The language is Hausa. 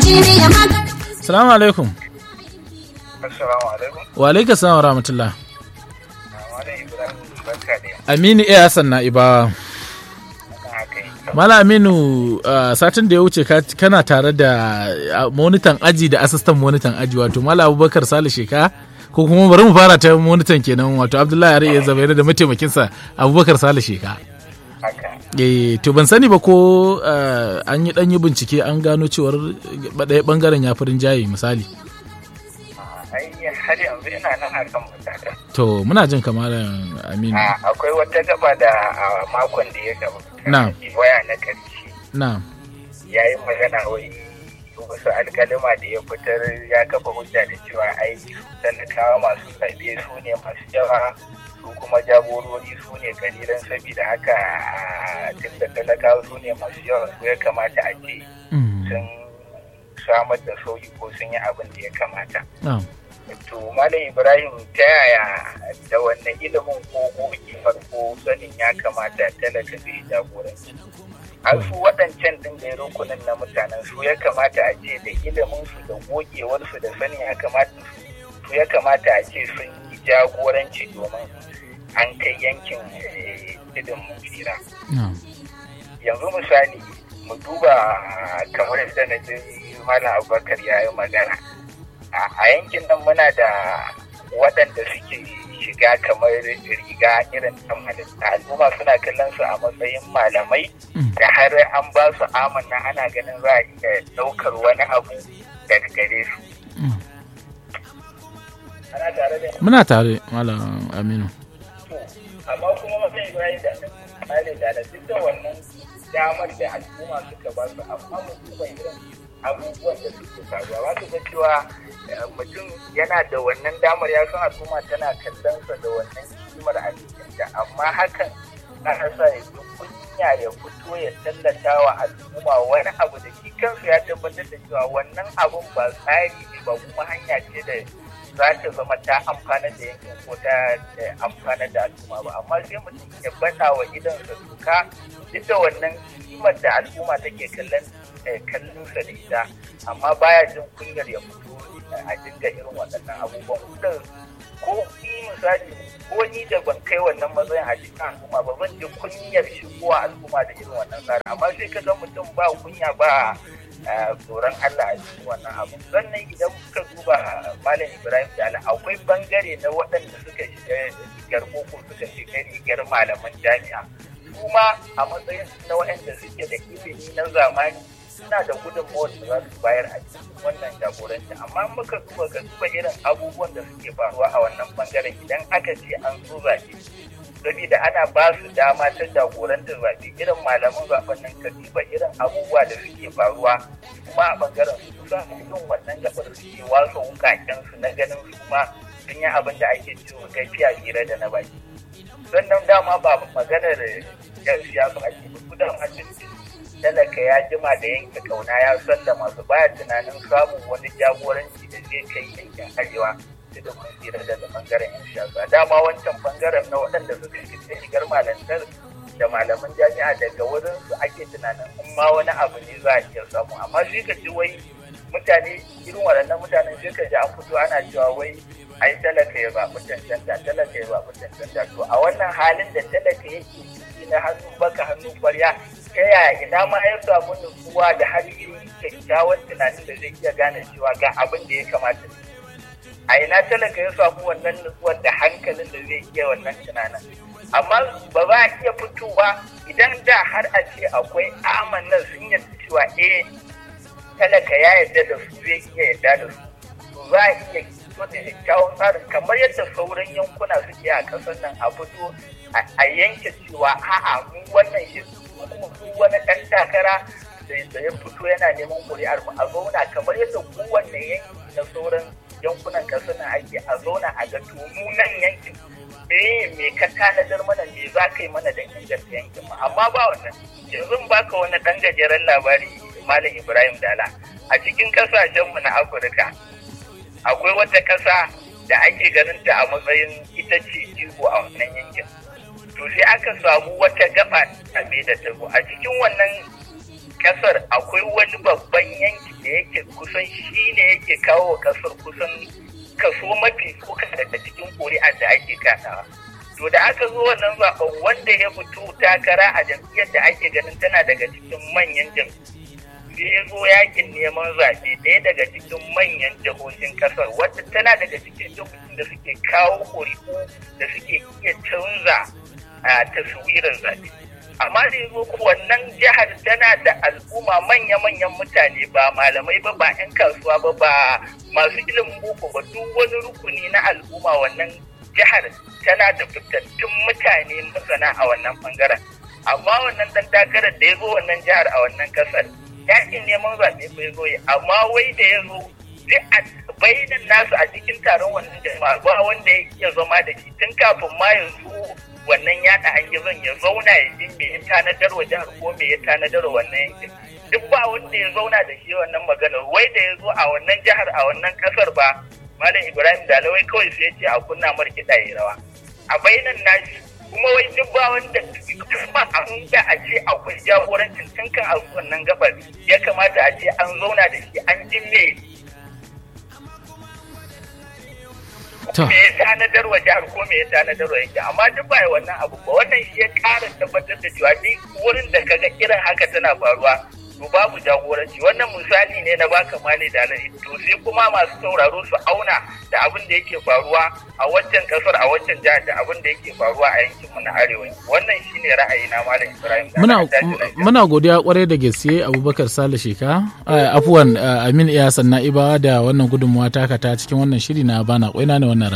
Salamu alaikum. Assalamu alaikum. Wa alaikum salam wa rahmatullah. Malam Ibrahim barka da Aminu iya Hassan na Ibawa. haka yi. Mala Aminu uh, satin da ya wuce ka- kana tare da uh, monitan aji da asistan monitan aji wato Mala Abubakar Sale Sheka ko kuma bari mu fara ta monitan kenan wato Abdullahi Ariya Zabairu da mataimakinsa Abubakar Sale Sheka. Haka. Eh, to ban sani ba ko uh, an yi ɗan yi bincike an gano cewar ɗaya ɓangaren ya furin jaye misali. Ai har yanzu ina nan akan mutaka. To muna jin kamar Aminu. A akwai wata gaba da a makon da ya gaba. Na'am. Waya na ƙarshe. Na. Ya yi magana wai wasu alkalima da ya fitar ya kafa hujja da cewa ai talakawa masu zaɓe su ne masu yawa su kuma jagorori su ne kalilan saboda haka tun da talakawa su ne masu yawa su ya kamata a ce Mm. sun samar da sauyi ko sun yi abin da ya kamata. Na. To Malam Ibrahim ta yaya da wannan ilimin ko gogewar ko sanin ya kamata talaka zai jagoranci. Har su waɗancan ɗin da rukunin na mutanen su ya kamata a ce da ilimin su da gogewar su da sanin ya kamata su su ya kamata a ce sun yi jagoranci domin an kai yankin eh, tudun mun tsira. Na. yanzu misali mu duba kamar yadda na ji malam abubakar ya yi magana a a yankin nan muna da waɗanda suke shiga kamar riga irin ta halitta al'umma suna kallon su a matsayin malamai Mm. da har an ba su amanna ana ganin za a iya ɗaukar wani abu daga gare su Mm. ana tare da Muna tare Malam Aminu. to amma kuma mafi ibrahim da misali da da duk da wannan damar da al'umma suka ba su amma mutum irin abubuwan da suke faruwa ba su ga cewa eh, mutum yana da wannan damar ya san al'umma tana kallonsa da wannan kimar a cikinta amma hakan ana sa ya ji kunya ya fito ya tallata wa al'umma wani abu da shi kansu ya tabbatar da cewa wannan abun ba tsari ne ba kuma hanya ce da za ta zama ta amfana da yankin ko ta eh, amfana da al'umma ba amma sai mutum ya bata wa idansa doka duk da wannan kimar da al'umma take kallon eh, kallon sa da ita amma baya jin kunyar ya fito eh, a dinga irin waɗannan abubuwan da ko ni misali ko ni da ban kai wannan matsayin a cikin al'umma ba zan ji kunyar shigowa al'umma da irin wannan tsari amma sai ka ga mutum ba kunya ba eh, tsoron Allah a cikin wannan abu sannan idan muka duba malam Ibrahim Jala akwai bangare na waɗanda suka shiga rigar boko suka shiga rigar malaman jami'a kuma a matsayin na waɗanda suke da ilimi na zamani suna da gudunmawar da za su bayar a cikin wannan jagoranci amma in muka duba ga duba irin abubuwan da suke faruwa a wannan bangaren idan aka ce an zo zaɓe saboda ana ba su dama ta jagorantar zaɓe irin malaman zaɓen nan ka duba irin abubuwa da suke faruwa kuma a bangaren su kusan irin wannan gabar suke wasa wukaken su na ganin su ma sun yi abin da ake cewa gafiya hira da na baki sannan dama ba maganar yan siyasa ake ba kudan hajjin talaka ya jima da yanke kauna ya sallama su baya tunanin samun wani jagoranci da zai kai yankin arewa da da mun tsira daga bangaren yan siyasa dama wancan bangaren na waɗanda suka shiga shigar malantar da malaman jami'a daga wurin su ake tunanin in ma wani abu ne za a iya samu amma sai ka ji wai mutane irin waɗannan mutanen sai ka ji an fito ana cewa wai ai talaka ya zaɓi cancanta talaka ya zaɓi cancanta to a wannan halin da talaka yake ciki na hannu baka hannu kwarya ta yaya ina ma ya samu nutsuwa da har irin kyakkyawan tunanin da zai iya gane cewa ga abin da ya kamata a ina talaka ya samu wannan nutsuwar da hankalin da zai iya wannan tunanin amma ba za a iya fitowa idan da har a ce akwai amannan sun yarda cewa eh talaka ya yarda da su zai iya yarda da su to za a iya fito da kyakkyawan tsarin kamar yadda sauran yankuna suke a ƙasar nan a fito a yanke cewa a'a mu wannan shi kuma su wani ɗan takara da ya fito yana neman ƙuri'ar mu a zauna kamar yadda kowanne yanki na sauran yankunan ƙasar nan ake a zauna a ga to mu nan yankin eh me ka tanadar mana me za ka yi mana da inganta yankin mu amma ba wannan yanzu baka wani ɗan gajeren labari malam ibrahim dala a cikin ƙasashenmu na afirka akwai wata ƙasa da ake ganin ta a matsayin ita ce jigo a wannan yankin to sai aka samu wata gaba tabe da tabo a cikin wannan kasar akwai wani babban yanki da yake kusan shi ne yake kawo wa kasar kusan kaso mafi tsoka daga cikin ƙuri'ar da ake kaɗawa. To da aka zo wannan zaɓen wanda ya fito takara a jam'iyyar da ake ganin tana daga cikin manyan jam'iyyu. Sai ya zo yakin neman zaɓe ɗaya daga cikin manyan jihohin ƙasar wadda tana daga cikin jihohin da suke kawo ƙuri'u da suke iya canza a taswirar zaɓe. Amma da ya zo wannan jihar tana da al'umma manya-manyan mutane ba malamai ba ba 'yan kasuwa ba ba masu ilimin boko ba duk wani rukuni na al'umma wannan jihar tana da fitattun mutane masana a wannan bangaren amma wannan dan takarar da ya zo wannan jihar a wannan kasar yakin neman zaɓe bai zo yi amma wai da ya zo duk a bayanan nasu a cikin taron wannan jama'a ba wanda ya iya zama da shi tun kafin ma ya zo wannan yaɗa hangizon ya zauna ya ji me ya tanadar wa jihar ko me ya tanadar wa wannan yankin duk ba wanda ya zauna da shi wannan maganar wai da ya zo a wannan jihar a wannan kasar ba malam ibrahim dalawai kawai sai ya ce a kunna markiɗa ya rawa a bainan nashi kuma wai duk ba wanda kuma an da a ce akwai jagorancin tun kan a wannan gabar ya kamata a ce an zauna da shi an ji me me ya tanadar wa jihar ko me ya tanadar wa yanki amma duk ba wannan abu ba wannan shi ya ƙara tabbatar da cewa duk wurin da kaga irin haka tana faruwa to babu jagoranci wannan misali ne na baka mali da alai to sai kuma masu sauraro su auna da abin da yake faruwa a waccan kasar a waccan jihar da abin da yake faruwa a yankin mu na arewa wannan shine ra'ayi na malam Ibrahim muna muna godiya kwarai da gaske Abubakar Sale Sheka afuwan Amin Iyasan Na'iba da wannan gudunmuwa taka ta cikin wannan shiri na bana kwaina ne wannan